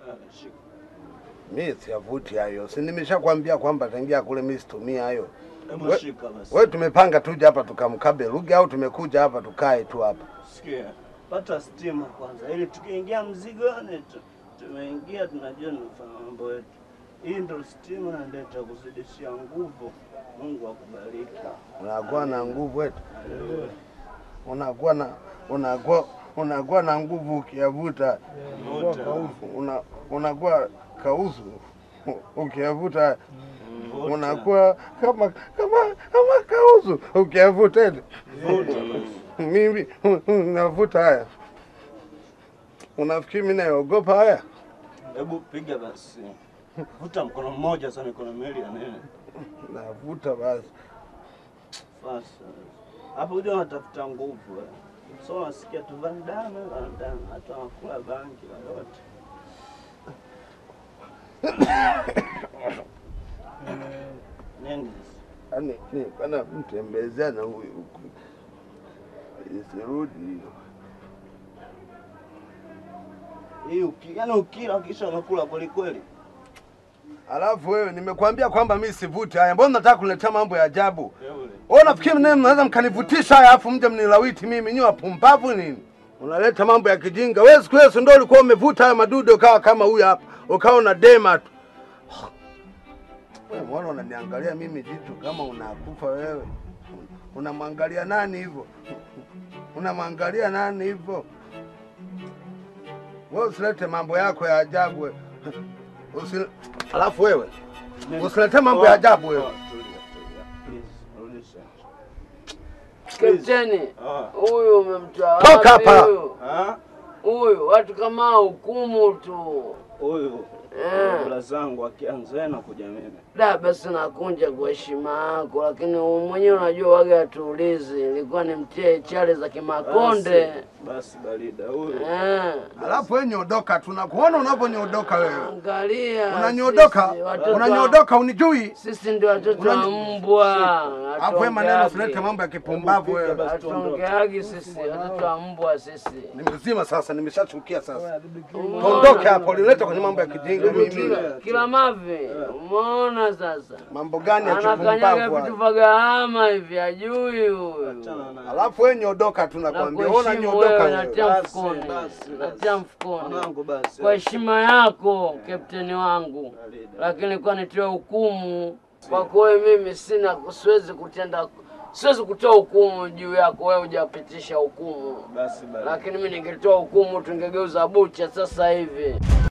Ah, shika. Mi siyavuti hayo, si nimeshakwambia kwamba tangia kule mi situmii hayo. Hebu We- shika basi. Wewe tumepanga tuje hapa tukamkabe Ruge au tumekuja hapa tukae tu hapa? Sikia, pata stima kwanza, ili tukiingia mzigoni tu tumeingia, tunajua tunafanya mambo yetu. Hii ndo stima ndio itakuzidishia nguvu. Mungu akubariki. Unakuwa na nguvu eti, unakuwa na unakuwa unakuwa na nguvu ukiyavuta, Vuta. una unakuwa kauzu ukiyavuta, Vuta. unakuwa kama kama kama kauzu ukiyavuta eti. Vuta basi. Mimi navuta haya, unafikiri mimi naogopa haya? Hebu piga basi. Vuta mkono mmoja sasa, mikono miwili ya nini? Navuta basi. Fasa. Hapo unajua unatafuta nguvu. eh. So unasikia tu Van Damme, Van Damme, hata wakula bangi lolote. Nini? Yaani ni kana mtembezea na huyu huku. Isirudi. Hii uki, yani ukila kisha unakula kweli kweli. Alafu wewe nimekwambia kwamba mimi sivuti haya. Mbona unataka kuniletea mambo ya ajabu? Yule. Wewe unafikiri mimi mnaweza mkanivutisha haya afu mje mnilawiti mimi nyi wapumbavu nini? Unaleta mambo ya kijinga. Wewe siku hiyo si ndio ulikuwa umevuta haya madudu ukawa kama huyu hapa. Ukawa una dema tu. Wewe mbona unaniangalia mimi jitu kama unakufa wewe? Unamwangalia nani hivyo? Unamwangalia nani hivyo? Wewe usilete mambo yako ya ajabu wewe. Usi... Alafu wewe usilete mambo ya ajabu wewe. Oh, tulia, tulia. Please, rudisha. Kapteni, Ah. huyu umemtoa Toka wapi hapa. huyu? Ah, Huyu watu kama hao hukumu tu. huyu Eh. bla zangu akianza na kuja mimi. Da, basi nakunja kwa heshima yako, lakini wewe mwenyewe unajua waga atuulizi, ilikuwa ni mtie chale za kimakonde Basi, basi barida huyu. eh. Alafu wewe nyodoka, tunakuona unavyonyodoka wewe. Angalia Unanyodoka, sisi, watoto wa- unanyodoka unijui. Sisi ndio watoto wa Unanyo- mbwa. Alafu wewe maneno usilete mambo ya kipumbavu wewe. basi. Hatongeagi sisi, watoto wa mbwa sisi. Ni mzima sasa, nimeshachukia sasa. Tuondoke hapo, nilete kwenye mambo ya kijinga mimi. Kila, kila mavi, umeona sasa, Mambo gani ya anakanyaga kipumbavu? vitu haya? vya gharama hivi, ajui huyu. Achana na Alafu wewe nyodoka, tunakwambia. Ona Nakuheshimu nyodoka wewe, wewe. natia Basi, mfukoni, basi, natia basi. mfukoni Mwanangu basi. kwa heshima yako, kapteni wangu, Barida. lakini kwa nitoe hukumu kwako wewe, mimi sina, siwezi kutenda, siwezi kutoa hukumu juu yako wewe, hujapitisha hukumu, Basi barida. lakini mimi ningetoa hukumu, tungegeuza bucha sasa hivi.